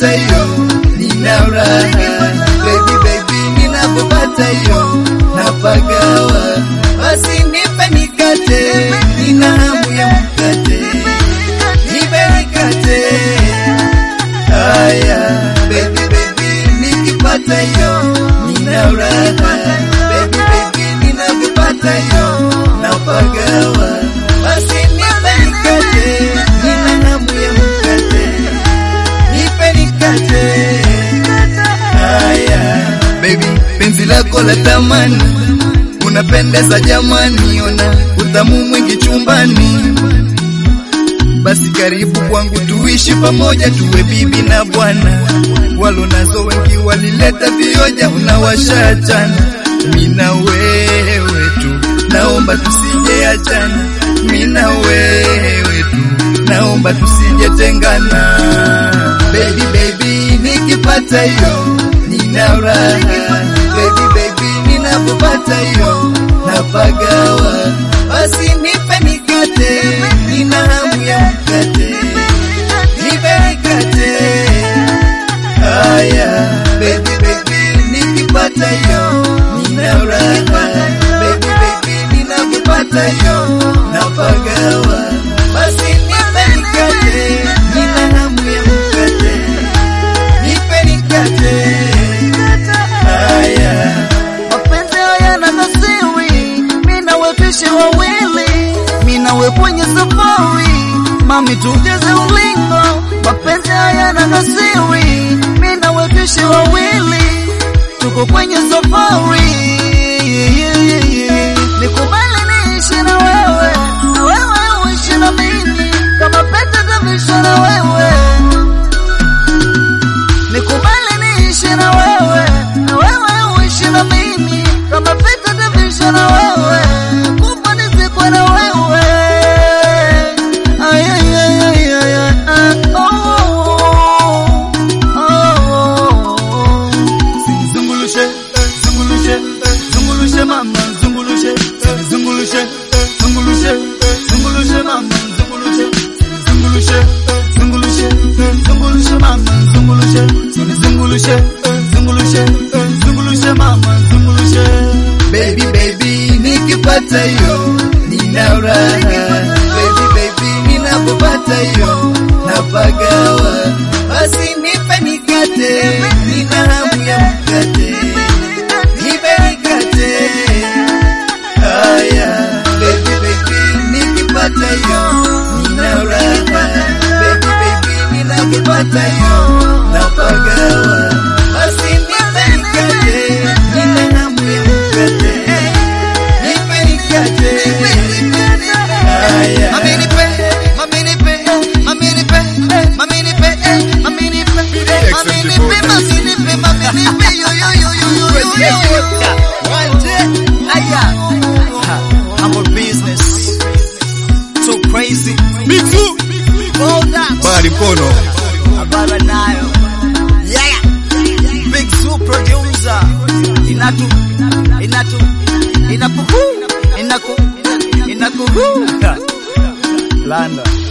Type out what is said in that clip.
nikipata hiyo nina raha baby baby ninapopata hiyo napagawa basi nipe nikate nina hamu ya mkate nipe nikate haya baby baby nikipata hiyo nina raha baby baby ninapopata hiyo napagawa basi nipe nikate nina hamu ya mkate nipe nikate haya baby penzi lako la tamani unapendeza jamani ona utamu mwingi chumbani basi karibu kwangu tuishi pamoja tuwe bibi na bwana walo nazo wengi walileta vioja unawashachana mina wewe tu naomba tusije achana mina wewe tu naomba tusije tengana baby baby nikipata hiyo nina raha baby baby ninapopata hiyo napagawa basi nipe nikate nina hamu ya mkate nipe nikate haya baby baby nikipata hiyo nina raha baby baby ninapopata hiyo napagawa basi nipe nikate nina hamu ya mkate nipe nikate haya mapenzi hayana kasiri, mimi nawe tuishi wawili, mimi nawe kwenye safari, mami tujeze ulingo. Mapenzi hayana kasiri, mimi nawe tuishi wawili, tuko kwenye safari. Nikubali niishi na wewe, na wewe uishi na mimi, kama pete tavisha na wewe Nikubali niishi na wewe, na wewe uishi na mimi, kama pete tavisha na wewe, kufa nizikwe na wewe. Ay, ay, ay, ay, ay, ay, ah, oh, oh, oh. Zungulushe, zungulushe, zungulushe mama, zungulushe, zungulushe, zungulushe, zungulushe mama, zungulushe, zungulushe, zungulushe, zungulushe mama, zungulushe, zungulushe, zungulushe, zungulushe mama, zungulushe. baby baby nikipata hiyo nina raha baby baby ninapopata hiyo napagawa basi nipe nikate nina hamu ya mkate nipe nikate haya baby baby nikipata hiyo nina raha baby baby ninapopata hiyo napagawa basi nipe nikate nina hamu ya mkate nipe nikate haya Mami nipe, mami nipe, mami nipe, mami nipe, mami nipe, mami nipe, mami nipe, mami nipe, yo yo yo yo yo yo yo yo. Aya, humble business, so crazy. Me too. Hold up. bali mkono Habara nayo. Yeah. Big Zoo producer. Inatu, inatu, inakuhu, inaku, inakuhu. Landa.